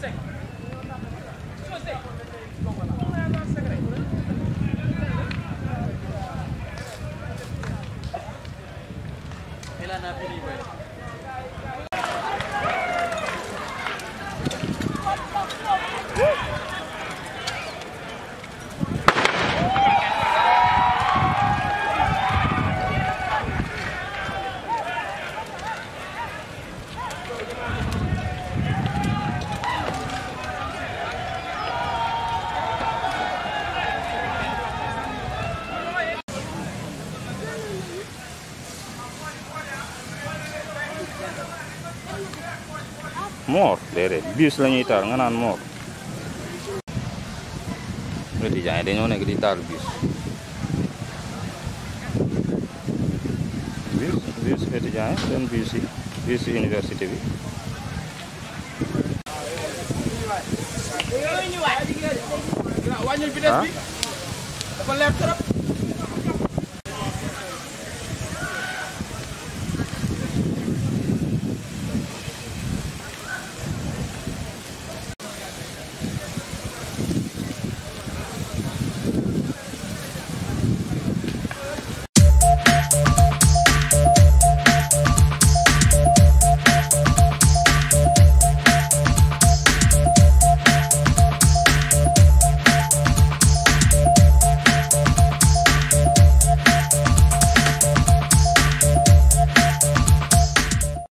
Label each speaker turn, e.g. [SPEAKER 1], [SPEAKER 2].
[SPEAKER 1] moor déedéet bus la ñuy taal nga naan moor étudiants yi dañoo nekk di taal bus bus bus étudiants yi seen bus yi bus université bi
[SPEAKER 2] wàññil vitesse
[SPEAKER 1] ah
[SPEAKER 2] bi dafa leer trop